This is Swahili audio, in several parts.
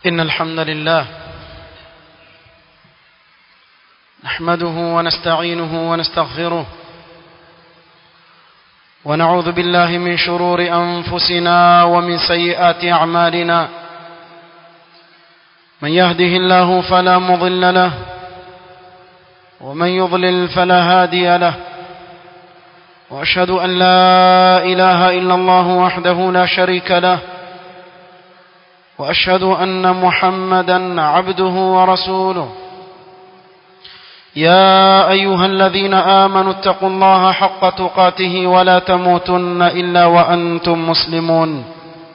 إن الحمد لله نحمده ونستعينه ونستغفره ونعوذ بالله من شرور أنفسنا ومن سيئات أعمالنا من يهده الله فلا مضل له ومن يضلل فلا هادي له وأشهد أن لا إله إلا الله وحده لا شريك له واشهد ان محمدا عبده ورسوله يا ايها الذين امنوا اتقوا الله حق تقاته ولا تموتن الا وانتم مسلمون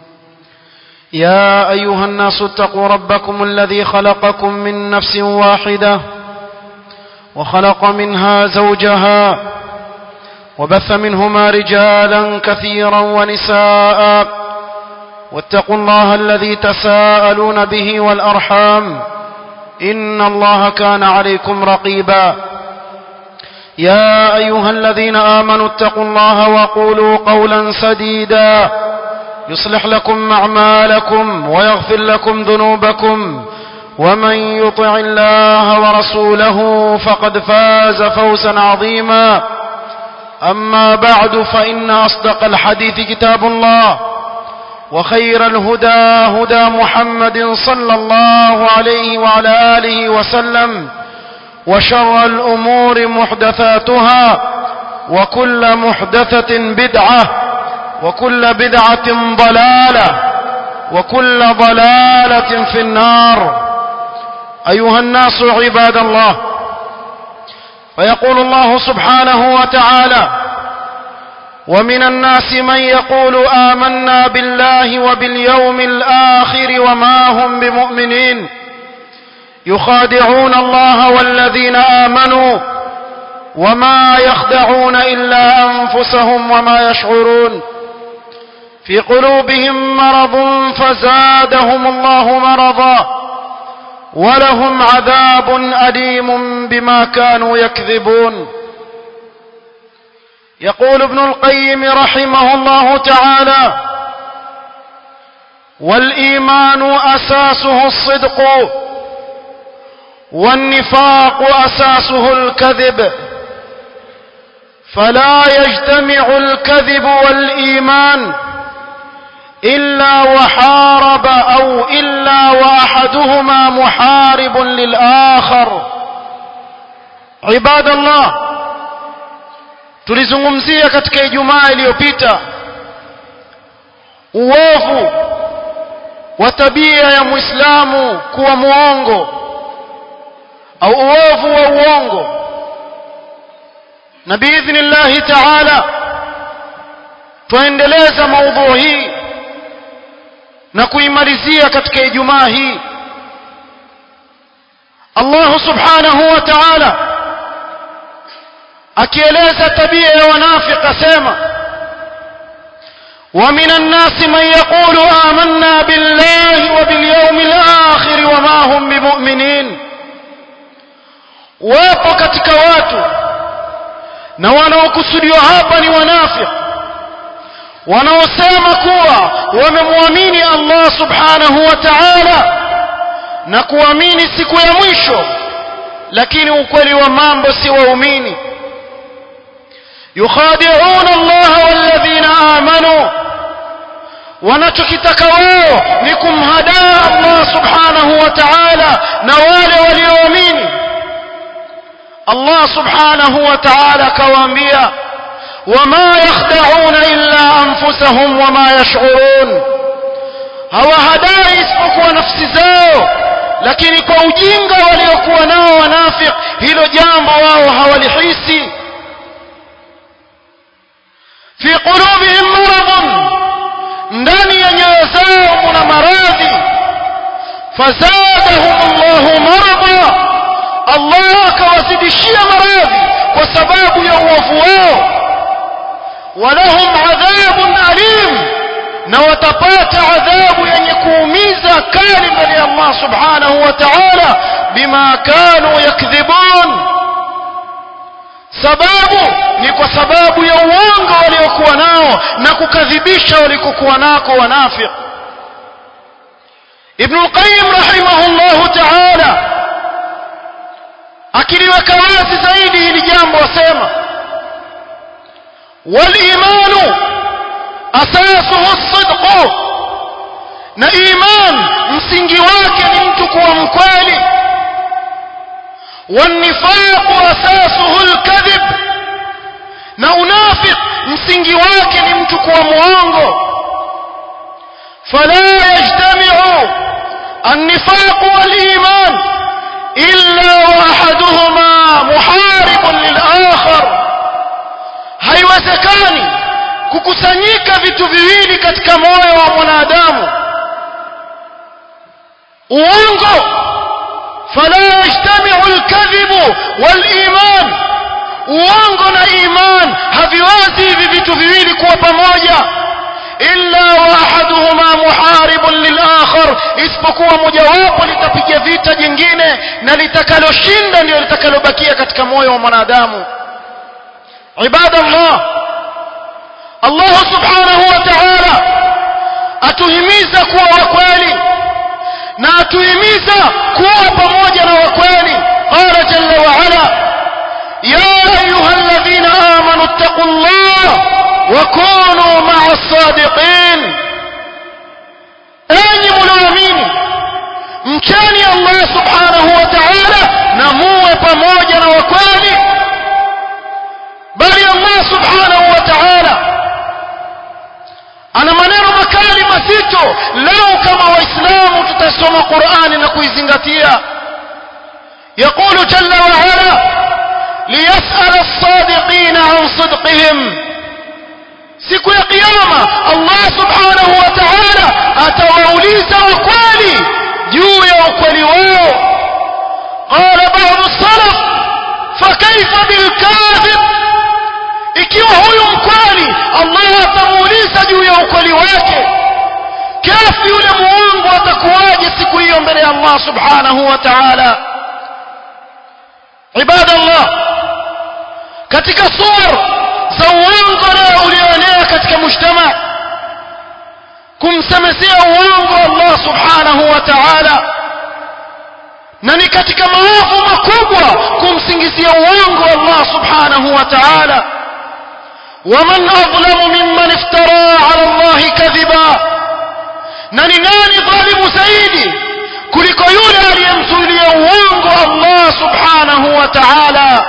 يا ايها الناس اتقوا ربكم الذي خلقكم من نفس واحده وخلق منها زوجها وبث منهما رجالا كثيرا ونساء واتقوا الله الذي تساءلون به والأرحام إن الله كان عليكم رقيبا يا أيها الذين آمنوا اتقوا الله وقولوا قولا سديدا يصلح لكم أعمالكم ويغفر لكم ذنوبكم ومن يطع الله ورسوله فقد فاز فوزا عظيما أما بعد فإن أصدق الحديث كتاب الله وخير الهدى هدى محمد صلى الله عليه وعلى آله وسلم وشر الأمور محدثاتها وكل محدثة بدعة وكل بدعة ضلالة وكل ضلالة في النار أيها الناس عباد الله فيقول الله سبحانه وتعالى ومن الناس من يقول آمنا بالله وباليوم الآخر وما هم بمؤمنين يخادعون الله والذين آمنوا وما يخدعون إلا أنفسهم وما يشعرون في قلوبهم مرض فزادهم الله مرضا ولهم عذاب أليم بما كانوا يكذبون يقول ابن القيم رحمه الله تعالى والإيمان أساسه الصدق والنفاق أساسه الكذب فلا يجتمع الكذب والإيمان إلا وحارب أو إلا وأحدهما محارب للآخر عباد الله tulizungumzia katika Ijumaa iliyopita uovu wa tabia ya Muislamu kuwa muongo au uovu wa uongo na biidhnillahi taala tuendeleza maudhui hii na kuimalizia katika Ijumaa hii Allah subhanahu wa ta'ala akieleza tabia ya wanafiki asema ومن الناس من يقول آمنا بالله وباليوم الآخر وما هم بمؤمنين wapo katika watu na wanaokusudiwa hapa ni wanafiki wanaosema kuwa wamemwamini Allah subhanahu wa ta'ala na kuamini siku ya mwisho lakini ukweli wa mambo si waumini yukhadi'una Allah walladhina amanu wanachokitaka wao ni kumhadaa Allah subhanahu wa ta'ala na wale walioamini Allah subhanahu wa ta'ala kawaambia wama yakhda'una illa anfusahum wama yash'urun hawahadai isipokuwa nafsi zao lakini kwa ujinga waliokuwa nao wanafik hilo jambo wao hawalihisi fi qulubihim maradun ndani ya nyoyo zao kuna maradhi fazadahum Allahu marada Allah akawazidishia maradhi kwa sababu ya uovu wao walahum adhabun alim na watapata adhabu yenye kuumiza kali mbele ya Allah subhanahu wa ta'ala bima kanu yakdhibun sababu ni kwa sababu ya uongo waliokuwa nao na kukadhibisha walikokuwa nako wanafiki ibn al-qayyim rahimahullah ta'ala akiliweka wazi zaidi hili jambo asema wal-imanu asasuhu as-sidq na iman msingi wake ni mtu kuwa mkweli والنفاق أساسه الكذب na unafiq msingi wake ni mtu kuwa mwongo fala yajtami'u an-nifaq wal-iman illa wahaduhuma muharibun lil-akhar haiwezekani kukusanyika vitu viwili katika moyo wa mwanadamu uongo فلا يجتمع الكذب والإيمان uongo na iman haviwezi hivi vitu viwili kuwa pamoja illa wahaduhuma muharibun lilakhar isipokuwa mojawapo litapiga vita jingine na litakaloshinda ndio litakalobakia katika moyo wa mwanadamu ibadallah Allah subhanahu wa ta'ala atuhimiza kuwa wakweli na atuhimiza kuwa pamoja na wakweli qala jalla wa ala ya ayuha alladhina amanu ittaqullah wa kunu ma'a as-sadiqin enyi mlioamini mcheni Allah subhanahu wa ta'ala na muwe pamoja na wakweli bali Allah subhanahu wa ta'ala ana maneno makali mazito leo kama waislamu tutasoma Qur'ani na kuizingatia يقول جل وعلا ليسأل الصادقين عن صدقهم siku ya kiyama Allah subhanahu wa ta'ala atawauliza wakweli juu ya ukweli wao qala ba'd as-salaf fakayfa bil kadhib ikiwa huyu mkweli Allah atamuuliza juu ya ukweli wake kafi yule muongo atakuwaje siku hiyo mbele ya Allah subhanahu wa ta'ala ibadallah katika sura za uongo leo ulioenea katika mujtama kumsemezea uongo Allah subhanahu wa ta'ala na ni katika maovu makubwa kumsingizia uongo Allah subhanahu wa ta'ala ومن أظلم ممن افترى على الله كذبا na ni nani dhalimu zaidi kuliko yule aliyemzuilia uongo Allah subhanahu wa ta'ala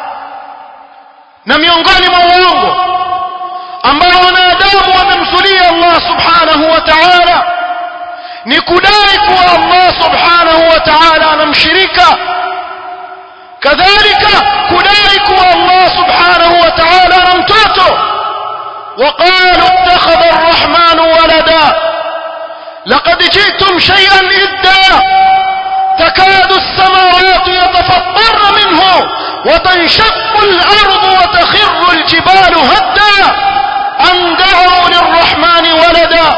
na miongoni mwa uongo ambao wanadamu wamemzulia Allah subhanahu wa ta'ala ni kudai kuwa Allah subhanahu wa ta'ala anamshirika kadhalika kudai kuwa Allah subhanahu wa ta'ala ana mtoto وقالوا اتخذ الرحمن ولدا لقد جئتم شيئا إدا تكاد السماوات يتفطرن منه وتنشق الأرض وتخر الجبال هدا أن دعوا للرحمن ولدا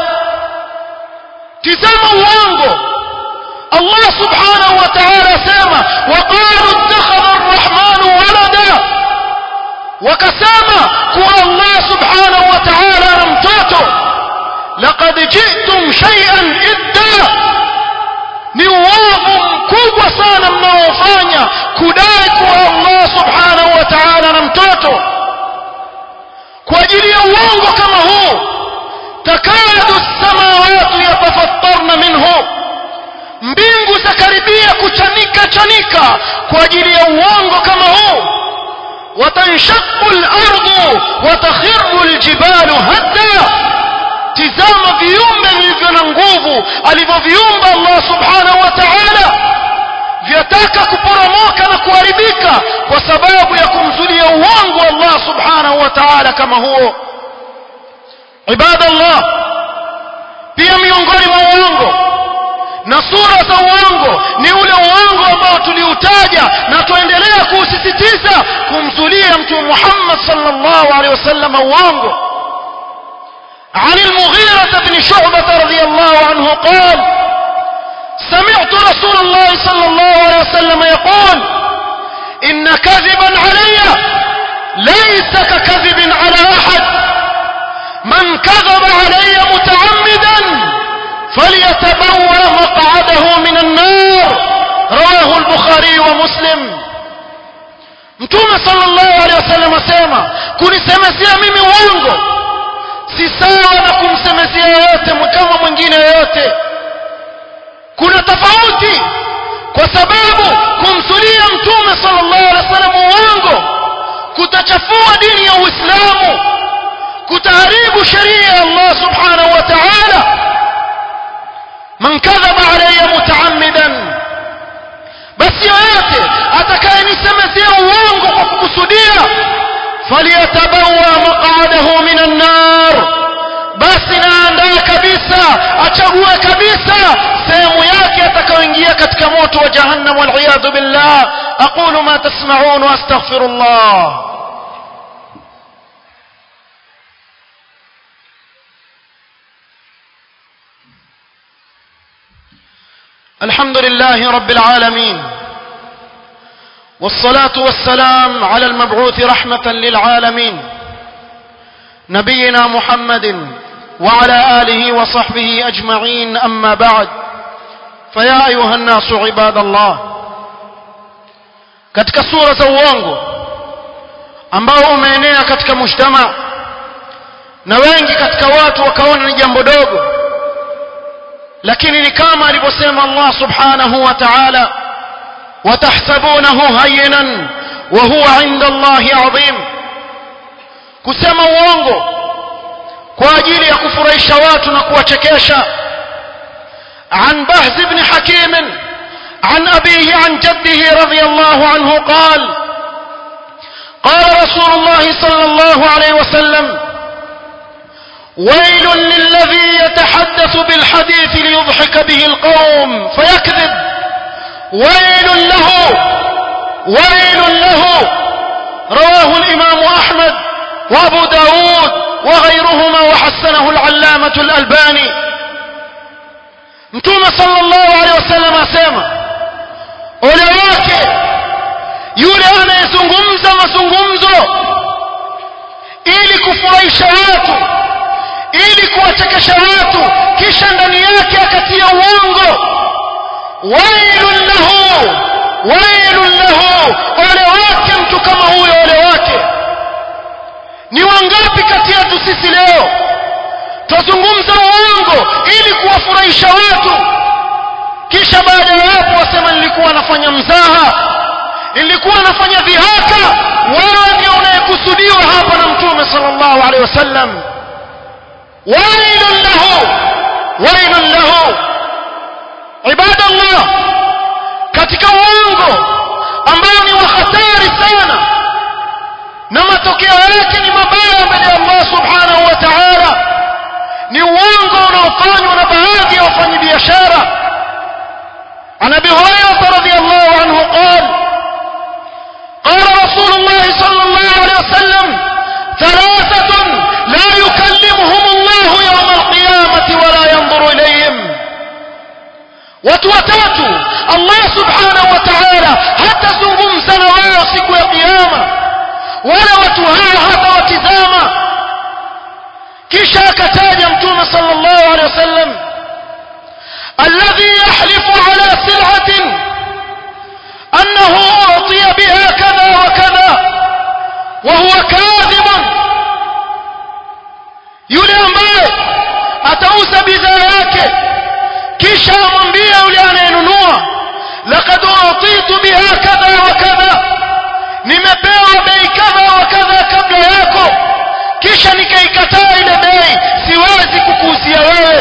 تسمى وانغو الله سبحانه وتعالى سامى وقالوا اتخذ الرحمن ولدا وكسامى كوى الله سبحانه وتعالى نمتوته لقد جئتم شيئا إدا ni uovu mkubwa sana mnaofanya kudai kuwa Allah subhanahu wa ta'ala na mtoto kwa ajili ya uongo kama huu takadu samawati yatafattarna minhu mbingu zakaribia kuchanika chanika kwa ajili ya uongo kama huu وتنشق الأرض وتخر الجبال هدا tizama viumbe vilivyo na nguvu alivyoviumba Allah subhanahu wa ta'ala vyataka kuporomoka na kuharibika kwa sababu ya kumzulia uongo Allah subhanahu wa ta'ala kama huo ibadallah pia miongoni mwa uongo na sura za uongo ni ule uongo ambao tuliutaja na tuendelea kuusisitiza kumzulia mtume Muhammad sallallahu alaihi wasallam uongo عن المغيرة بن شعبة رضي الله عنه قال سمعت رسول الله صلى الله عليه وسلم يقول إن كذبا علي ليس ككذب على أحد من كذب علي متعمدا فليتبوأ مقعده من النار رواه البخاري ومسلم mtume sallallahu alaihi wasallam asema kunisemezea mimi uongo si sawa na kumsemezea yoyote kama mwingine yoyote kuna tofauti kwa sababu kumsulia mtume sallallahu alaihi wasallam uongo kutachafua dini ya uislamu kutaharibu sheria ya Allah subhanahu wa ta'ala man kadhaba alayya mutaammidan basi yoyote atakayenisemezea uongo kwa kukusudia falyatabawa maq'adahu minan nar basi naandaa kabisa achague kabisa sehemu yake atakayoingia katika moto wa jahannam wal'iyadhu billah aqulu ma tasma'un wa astaghfirullah الحمد لله رب العالمين والصلاة والسلام على المبعوث رحمة للعالمين نبينا محمد وعلى آله وصحبه أجمعين أما بعد فيا أيها الناس عباد الله katika sura za uongo ambao umeenea katika mujtama na wengi katika watu wakaona ni jambo dogo lakini ni kama alivyosema Allah subhanahu wa ta'ala watahsabunahu hayyinan wa huwa 'inda Allahi 'azim kusema uongo kwa ajili ya kufurahisha watu na kuwachekesha عن بهز بن حكيم عن أبيه عن جده رضي الله عنه قال قال رسول الله صلى الله عليه وسلم ويل للذي يتحدث بالحديث ليضحك به القوم فيكذب ويل له ويل له رواه الإمام أحمد وأبو داود وغيرهما وحسنه العلامة الألباني متوم صلى الله عليه وسلم أسامة ولواك yule anayezungumza mazungumzo ili kufurahisha watu ili kuwachekesha watu kisha ndani yake akatia uongo wailun lahu wailun lahu ole wake mtu kama huyo ole wake ni wangapi kati yetu sisi leo twazungumza uongo ili kuwafurahisha watu kisha baada ya hapo wasema nilikuwa nafanya mzaha nilikuwa nafanya dhihaka wewe ndio unayekusudiwa hapa na mtume sallallahu alaihi wasallam ويل له ويل له عباد الله katika uongo ambao ni wa hatari sana na matokeo yake ni mabaya mbele ya Allah subhanahu wa ta'ala ni uongo unaofanywa na baadhi ya wafanyabiashara عن ابي هريره رضي الله عنه قال قال رسول الله صلى الله عليه وسلم ثلاثه لا يكلمهم الله يوم القيامة ولا ينظر إليهم watu watatu Allah subhanahu wa ta'ala hatazungumza na wao siku ya kiyama wala watu hao hatawatizama kisha akataja mtume sallallahu alaihi wasallam alladhi yahlifu ala sil'atin annahu utiya biha kadha wa kadha wa huwa kadhibun yule ambaye atauza bidhaa yake kisha amwambie yule anayenunua laqad utitu biha kadha wa kadha nimepewa bei kadha wa kadha kabla yako kisha nikaikataa ile bei siwezi kukuuzia wewe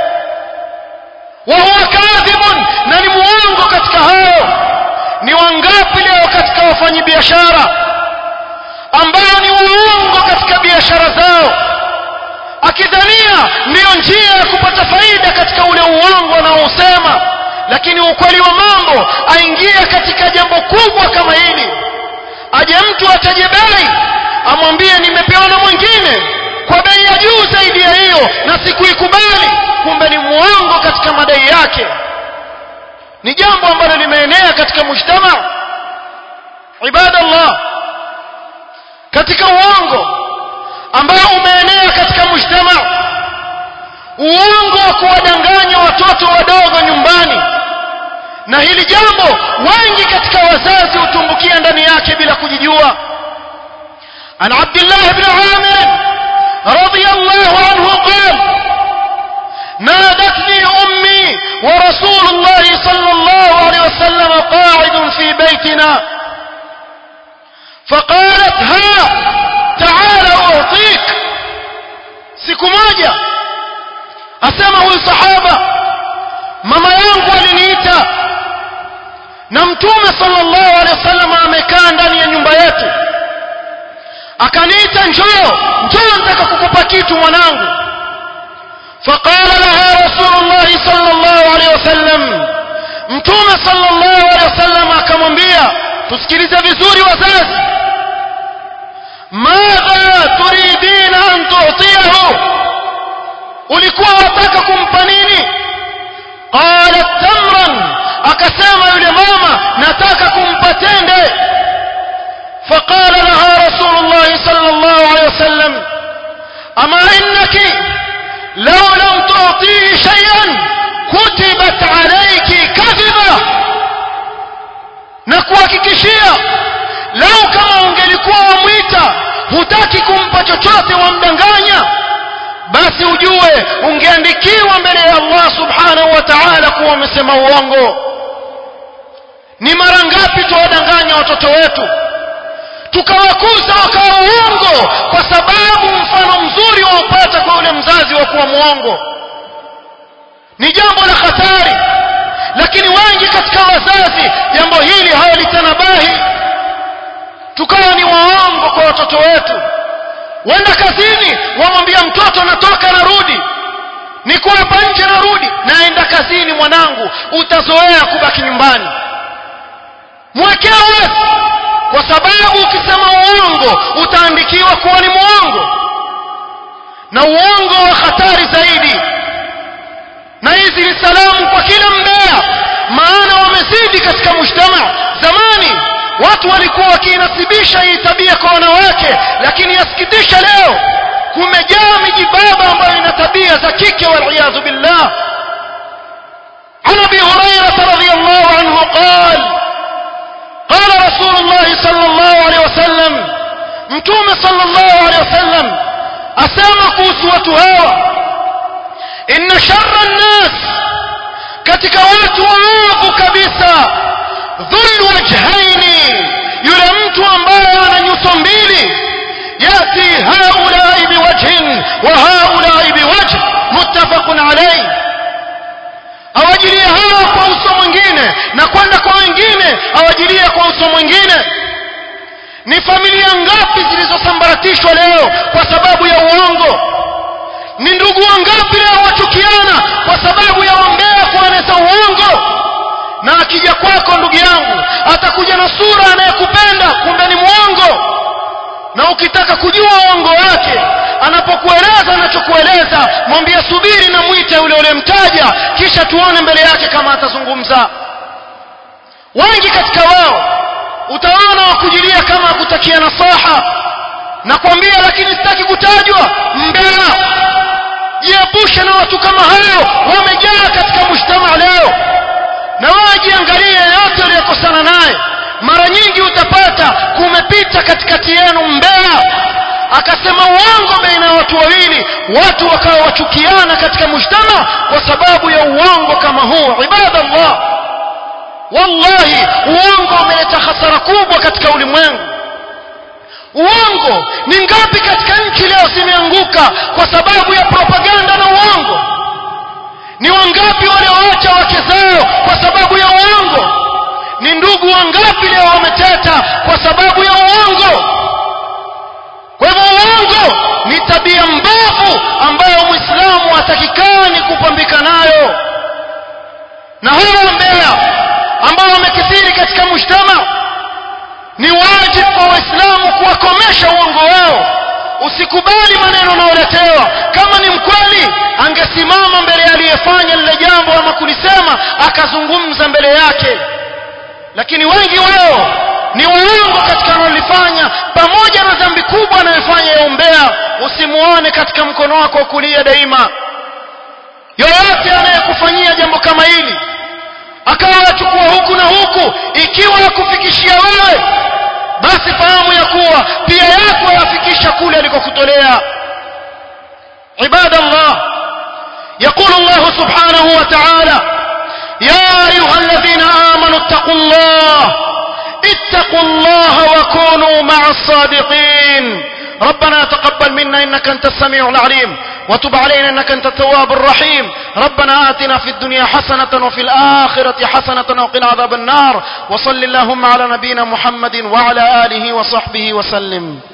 wa huwa kadhibun na ni muongo katika hayo ni wangapi leo katika wafanyabiashara ambao ni waongo katika biashara zao akidhania ndiyo njia ya kupata faida katika ule uongo anaousema lakini ukweli wa mambo aingia katika jambo kubwa kama hili aje mtu ataje bei amwambie nimepewa na mwingine kwa bei ya juu zaidi ya hiyo na sikuikubali kumbe ni muongo katika madai yake ni jambo ambalo limeenea katika mujtama ibadallah katika uongo ambao umeenea katika mujtama uongo wa kuwadanganya watoto wadogo nyumbani na hili jambo wengi katika wazazi hutumbukia ndani yake bila kujijua an abdullah ibn amir radiyallahu anhu qala نادتني أمي ورسول الله صلى الله عليه وسلم قاعد في بيتنا فقالت ها تعال أعطيك siku moja asema huyu sahaba mama yangu aliniita na mtume sallallahu alaihi wasallam amekaa ndani ya nyumba yetu akaniita njoo njoo nataka kukupa kitu mwanangu فقال لها رسول الله صلى الله عليه وسلم mtume sallallahu alaihi wasallam akamwambia tusikilize vizuri wazazi madha turidina an tu'tiyahu ulikuwa wataka kumpa nini qalat tamran akasema yule mama nataka kumpa tende فقال لها رسول الله صلى الله عليه وسلم أما إنك لو لم تعطيه شيئا كتبت عليك كذبة nakuhakikishia lau kama ungelikuwa wamwita hutaki kumpa chochote wamdanganya basi ujue ungeandikiwa mbele ya allah subhanahu wa taala kuwa umesema uongo ni mara ngapi tuwadanganya watoto wetu tukawakuza wakawa uongo kwa sababu mfano mzuri waupata kwa yule mzazi wa kuwa mwongo ni jambo la hatari lakini wengi katika wazazi jambo hili hawalitanabahi tukawa ni waongo kwa watoto wetu wenda kazini wamwambia mtoto natoka narudi niko hapa nje narudi naenda kazini mwanangu utazoea kubaki nyumbani mwekee wazi kwa sababu ukisema uongo utaandikiwa kuwa ni mwongo na uongo wa hatari zaidi na hizi ni salamu kwa kila mbea maana wamezidi katika mujtama zamani watu walikuwa wakiinasibisha hii tabia kwa wanawake lakini yasikitisha leo kumejaa mijibaba ambayo ina tabia za kike waliyadhu billah عن ابي هريره رضي الله عنه قال قال رسول الله صلى الله عليه وسلم متوم صلى الله عليه وسلم أسامى قوسوة هوى إن شر الناس katika watu waovu kabisa dhul wajhaini yule mtu ambaye ana nyuso mbili yati haulai biwajhin wa haulai biwajh muttafaqun alayhi awajilia hawa kwa uso mwingine na kwenda kwa wengine awajilia kwa uso mwingine ni familia ngapi zilizosambaratishwa leo kwa sababu ya uongo ni ndugu wangapi leo wachukiana kwa sababu ya wambea kueneza uongo na akija kwako ndugu yangu atakuja na sura anayekupenda kumbe ni mwongo na ukitaka kujua uongo wake anapokueleza anachokueleza mwambie subiri na mwite yule ulemtaja kisha tuone mbele yake kama atazungumza wengi katika wao utaona wakujilia kama akutakia nasaha na kwambia lakini sitaki kutajwa mbea jiepushe na watu kama hao wamejaa katika mujtama leo na wewe jiangalie yote uliyokosana naye mara nyingi utapata kumepita katikati yenu mbea akasema uongo baina ya watu wawili watu wakawa wachukiana katika mujtama kwa sababu ya uongo kama huu ibadallah wallahi uongo umeleta hasara kubwa katika ulimwengu uongo ni ngapi katika nchi leo zimeanguka kwa sababu ya propaganda na uongo ni wangapi walioacha wake zao kwa sababu ya uongo ni ndugu wangapi leo wameteta kwa sababu ya uongo kwa hivyo uongo ni tabia mbovu ambayo mwislamu atakikani kupambika nayo na hawa mbea ambao wamekithiri katika mujtama ni wajibu kwa waislamu kuwakomesha uongo wao usikubali maneno unaoletewa kama ni mkweli angesimama mbele aliyefanya lile jambo ama kulisema akazungumza mbele yake lakini wengi wao ni waongo katika wanalifanya pamoja na dhambi kubwa anayofanya ya umbea usimuone katika mkono wako wa kulia daima yoyote anayekufanyia jambo kama hili akawa achukua huku na huku ikiwa yakufikishia wewe basi fahamu ya kuwa pia yako yafikisha kule alikokutolea عباد الله يقول الله سبحانه وتعالى يا أيها الذين آمنوا اتقوا الله اتقوا الله وكونوا مع الصادقين ربنا تقبل منا إنك أنت السميع العليم وتب علينا إنك أنت التواب الرحيم ربنا آتنا في الدنيا حسنة وفي الآخرة حسنة وقنا عذاب النار وصل اللهم على نبينا محمد وعلى آله وصحبه وسلم